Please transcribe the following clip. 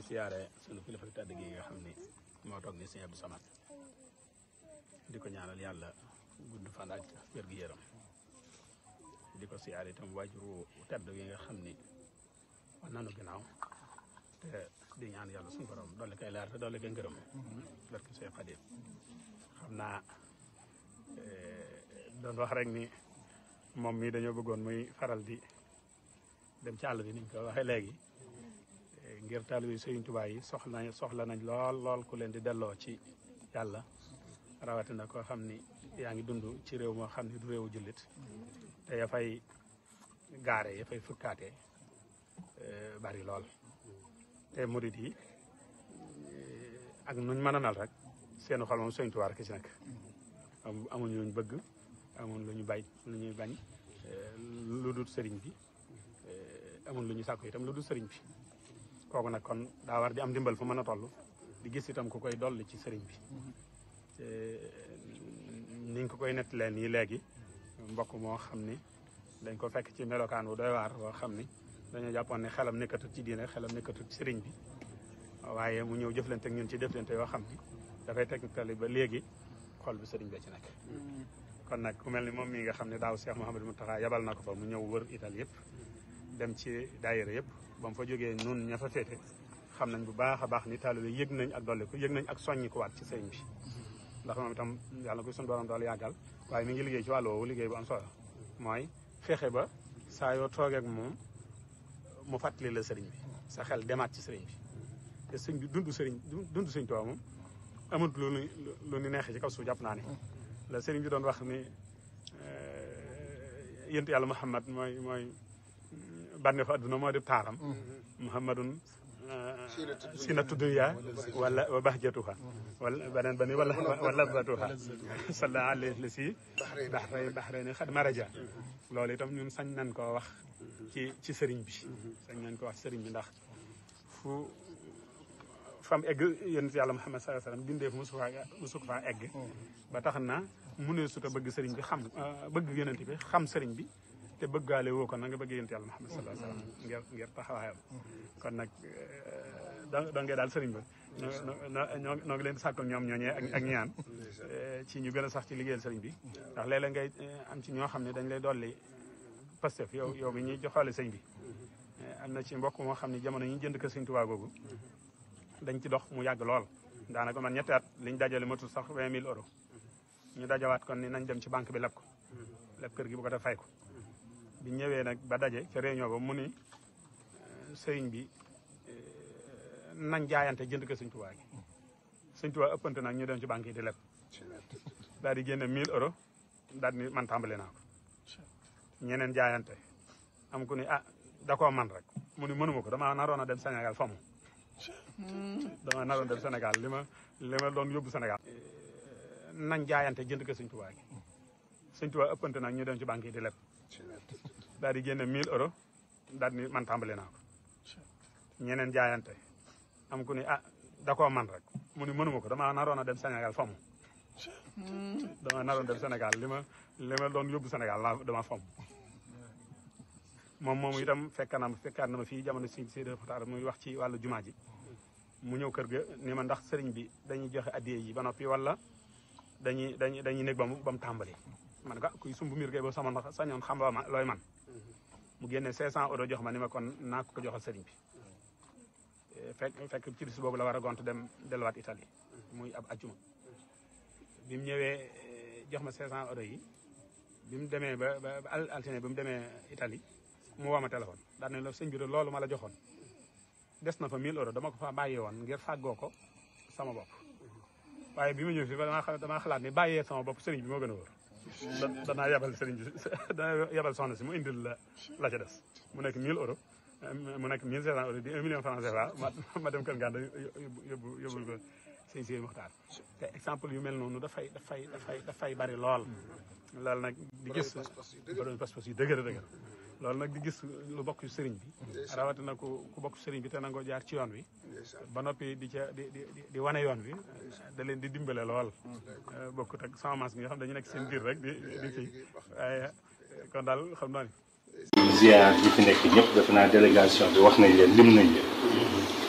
di siyaare sunu kilifa tedd gi nga xam ni moo toog ni Sëñ Abdou Samad di ko ñaanal yàlla gudd fan ak wér gu yaram di ko siyaare itam waajuru tedd gi nga xam ni wan nanu ginnaaw te di ñaan yàlla suñu borom dolli koy leer te dolli koy ngërëm barke Seex Xaadim xam naa doon wax rek ni moom mii dañoo bëggoon muy faral di dem ci àll bi niñ ko waxee léegi ngir taalibe Sëriñ Tuubaa yi soxla nañ soxla nañ lool lool ku leen di delloo ci yàlla rawatina koo xam ni yaa ngi dund ci réew moo xam ni du réewu jullit te ya fay gaare ya fay fukkaate bari lool te murit yi ak nuñ mën a nal rek seenu xol moom Sëriñ Tuubaa rek ci nekk amuñ luñ bëgg amuñ lu ñu bay lu ñuy bañ lu dul sëriñ bi amuñ lu ñu sàkku itam lu dul sëriñ bi kooku nag kon daa war di am dimbal fu mën a toll di gis itam ku koy dolli ci sëriñ bi niñ ko koy nett leen yi léegi mbokk moo xam ni dañ ko fekk ci melokaan wu doy waar boo xam ni dañoo jàppoon ne xelam nekkatut ci diine xelam nekkatut ci sëriñ bi waaye mu ñëw jëflante ak ñun ci jëflante yoo xam ni dafay tegtali ba léegi xol bi sëriñ bee ci nekk kon nag ku mel ni moom mii nga xam ne daaw Cheikh Mouhamadou Mountakha yabal na ko fa mu ñëw wër Italie yëpp dem ci daayira yëpp ba mu fa jógee nun ña fa féete xam nañ bu baax a baax ni taalibe yëg nañ ak dolli ko yëg nañ ak soññi ko waat ci sëriñ bi ndax moom itam yàlla ko suñu borom dool yàggal waaye mi ngi liggéey ci wàll woowu liggéey bu am solo mooy fexe ba saa yoo toogee ak moom mu fàttali la sëriñ bi sa xel demaat ci sëriñ bi te sëñ bi dund sëriñ dund sëriñ Tuubaa moom amul lu nu lu nu neexee ci kaw suuf jàpp naa ni la sëriñ bi doon wax ni yént yàlla Muhammad mooy mooy bànneexu adduna moo di taaram muhammadun sinatu dunya wala wa bahjatuha wala beneen ba ni wala wala batuha salla alayhi la si baxray baxray xad maraja loolu itam ñun sañ nañ koo wax ci ci sëriñ bi sañ nañ ko wax ci sëriñ bi ndax fu fam egg yonent yàlla Muhammad sallallahu alayhi wasallam bindeef musu faa musu ko faa egg ba tax na mu ne suta bëgg sëriñ bi xam bëgg yonent bi xam sëriñ bi te bëggaale woo ko na nga bëgg yonent yàlla Muhammad sallallahu alayhi wasallam ngir ngir taxawaayam kon nag doo ngee daal sëriñ ba ñoo ñoo ngi leen di sàkkal ñoom ñooñee ak ñaan ci ñu gën a sax ci liggéeyal sëriñ bi ndax léeg-léeg ngay am ci ñoo xam ne dañ lay dolli pastef yow yow mi ñuy joxaale sëñ bi am na ci mbokk moo xam ne jamono yi ñu jënd ko sëñ Tuubaa googu dañ ci dox mu yàgg lool daanaka man ñetti at liñ dajale matul sax vingt mille euros ñu dajawaat kon ni nañ dem ci banque bi leb ko leb kër gi bu ko def fay ko bi ñëwee nag ba daje ca réunion ba mu ni sëriñ bi nañ jaayante jënd ko sëñ Tuubaa gi sëñ Tuubaa ëppante nag ñu dem ci banque yi di leb daal di génne 1000 euros daal ni man tàmbali naa ko ñeneen jaayante am ku ni ah da koo man rek mu ni mënuma ko damaa naroon a dem Sénégal fa mu damaa naroon dem Sénégal li ma li ma doon yóbbu Sénégal nañ jaayante jënd ko sëñ Tuubaa gi sëñ Tuubaa ëppante nag ñu dem ci banque yi di leb daal di génne 1000 euros daal ni man tàmbali naa ko ñeneen jaayante am ku ni ah da koo man rek mu ni mënuma ko damaa naroon a dem Sénégal fa mu damaa naroon dem Sénégal li ma li ma doon yóbbu Sénégal la dama fam moom moomu itam fekk na fekkaat na ma fii jamono si Seydi Muxtaar muy wax ci wàllu jumaa ji mu ñëw kër ga ni ma ndax sëriñ bi dañuy joxe addiye yi ba noppi wala dañuy dañuy dañuy nekk ba mu ba mu tàmbali man ko kuy sumb miir gay ba sama ndax sañoon xam ba ma looy man mu génne 500 euros jox ma ni ma kon naa ko ko joxal sëriñ bi fekk fekk ci bis boobu la war a gont dem delluwaat Italie muy ab ajjuma bi mu ñëwee jox ma 500 euros yi bi mu demee ba ba altine bi mu demee Italie mu woo ma téléphone daan ne la sëñ bi de loolu ma la joxoon des na fa 1000 euros dama ko fa bàyyee woon ngir fàggoo ko sama bopp waaye bi ma ñëw fi damaa damaa xalaat ni bàyyee sama bopp sëriñ bi moo gën a wóor danaa yebal sëriñ bi danaa yebal soxna si mu indil la la ca des mu nekk 1000 euros mu nekk 1500 euros di 1 million franc CFA ma ma dem kër Nganda yóbbu yóbbul ko sëñ Sidi Muxtaar te exemple yu mel noonu dafay dafay dafay dafay bari lool loolu nag di gis borom pas-pas yu dëgër dëgër loolu nag di gis lu bokk sëriñ bi rawatina ku ku bokk sëriñ bi te nangoo jaar ci yoon wi ba noppi di ca di di di wane yoon wi da leen di dimbale lool bokkut ak sama maas bi nga xam dañu nekk seen biir rek di di kii waaye kon daal xam naa ni ziar yi fi nekk ñëpp defe naa délégation bi wax nañ leen lim nañ leen